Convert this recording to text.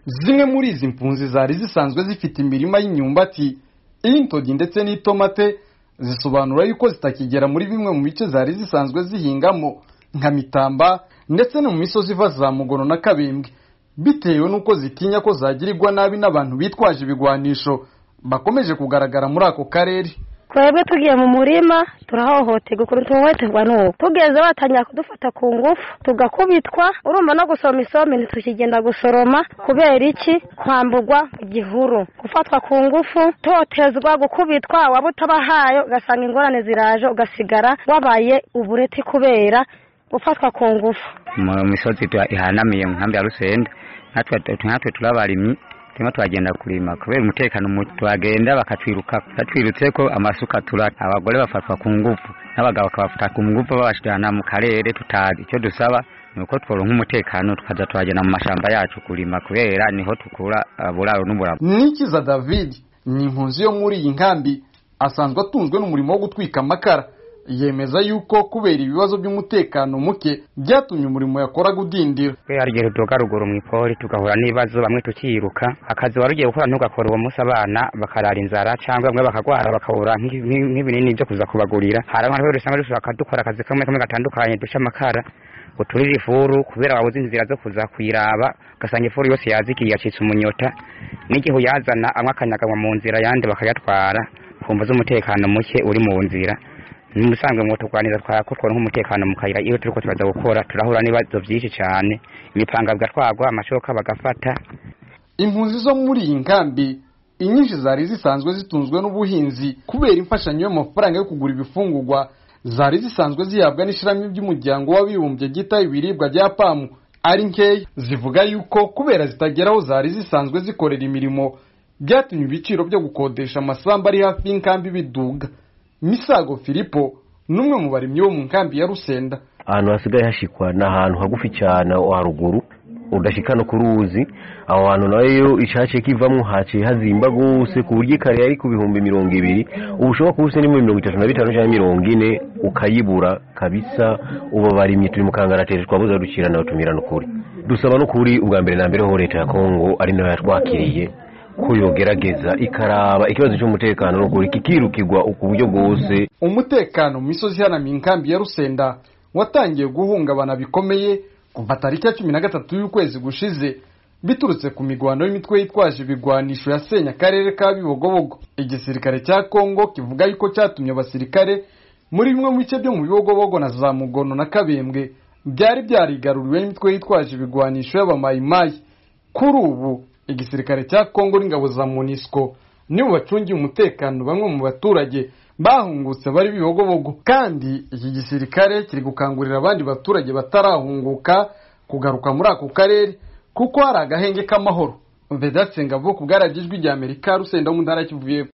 zimwe muri izi mpunzi zari zisanzwe zifite imirima y'imyumbati iy'intoryi ndetse n'itomate zisobanura yuko zitakigera muri bimwe mu bice zari zisanzwe zihingamo nka mitamba ndetse no mu misozi iva za mugono na kabembwe bitewe n'uko zitinya ko zagirirwa nabi n'abantu bitwaje ibigwanisho bakomeje kugaragara muri ako karere twebwe tugiye mu murima turahohoterwa ukuntu tuhohoterwa n'ubu tugeze batangira kudufata ku ngufu tugakubitwa urumva no gusoma isombe ntitukigenda gusoroma kubera iki kwambugwa igihuru gufatwa ku ngufu totezwa gukubitwa waba utabahaye ugasanga ingorane ziraje ugasigara wabaye ubureti kubera gufatwa ku ngufu mu misozi ihanamiye mu nkambi ya rusende natwe turabarimyi turimo turagenda kurima kubera umutekano tuhagenda bakatwiruka batwirutse ko amasuka tura abagore bafatwa ku ngufu n'abagabo bakabafata ku ngufu babashirana mu karere tutazi icyo dusaba ni uko tworonka umutekano tukaza tuhagenda mu mashamba yacu kurima kubera niho tukura buraro n'uburabo nikiza david ni impunzi yo muri iyi nkambi asanzwe atunzwe n'umurimo wo gutwika amakara yemeza yuko kubera ibibazo by'umutekano muke byatumye umurimo yakoraga udindira hari igihe tudoga ruguru mu ipori tugahura n'ibibazo bamwe tukiruka akazi wari ugiye gukora ntugakora uwo munsi abana bakarara inzara cyangwa bamwe bakagwara bakabura nk'ibinini byo kuza kubagurira hari abantu rero usanga dushaka dukora akazi kamwe kamwe gatandukanye duca amakara uturira ifuru kubera wabuze inzira zo kuza kuyiraba ugasanga ifuru yose yazikiye yacitse umunyota n'igihe uyazana amwe akanyaganywa mu nzira ayandi bakayatwara kumva z'umutekano muke uri mu nzira musanzwe ngo turwanira twakutwa nk'umutekano mu kayira iyo turiko turaza gukora turahura n'ibibazo byinshi cyane imipanga bigatwagwa amashoka bagafata impunzi zo muri iyi nkambi inyinshi zari zisanzwe zitunzwe n'ubuhinzi kubera imfashanyo y'amafaranga yo kugura ibifungurwa zari zisanzwe zihabwa n'ishirami ry'umuryango w'abibumbye ryita ibiribwa rya pamu ari nkeya zivuga yuko kubera zitagera aho zari zisanzwe zikorera imirimo byatumye ibiciro byo gukodesha amasambu ari hafi y'inkambi biduga misago filipo n'umwe mu barimyi bo mu nkambi ya rusenda ahantu hasigaye hashikwa ni ahantu hagufi cyane haruguru udashika no ku ruzi aho hantu nayo ishace kivamo haciye hazimba gose ku buryo ikare yari ku bihumbi mirongo ibiri ubu ushobora kuba ufite n'ibihumbi mirongo itatu na bitanu cyangwa mirongo ine ukayibura kabisa ubu barimye turi mu kangarateri twabuze dukira nawe tumirana ukuri dusaba n'ukuri ubwa mbere na mbere ho leta ya kongo ari nayo yatwakiriye ko yogerageza ikaraba ikibazo cy'umutekano n'ukuri kikirukirwa ku buryo bwose umutekano mu misozi ihanamiye inkambi ya rusenda watangiye guhungabana bikomeye kuva tariki ya cumi na gatatu y'ukwezi gushize biturutse ku migwano y'imitwe yitwaje ibigwanisho yasenya akarere ka bibogobogo igisirikare cya kongo kivuga yuko cyatumye abasirikare muri bimwe mu bice byo mu bibogobogo na za mugono na kabembwe byari byarigaruriwe n'imitwe yitwaje ibigwanisho y'abamayimayi kuri ubu igisirikare cya kongo n'ingabo za monisco nibo bacungiye umutekano bamwe mu baturage bahungutse bari bibogobogo kandi iki gisirikare kiri gukangurira abandi baturage batarahunguka kugaruka muri ako karere kuko hari agahenge k'amahoro vedatse ngabo ku bwaragijwi rya amerika rusenda mu ntara kivuye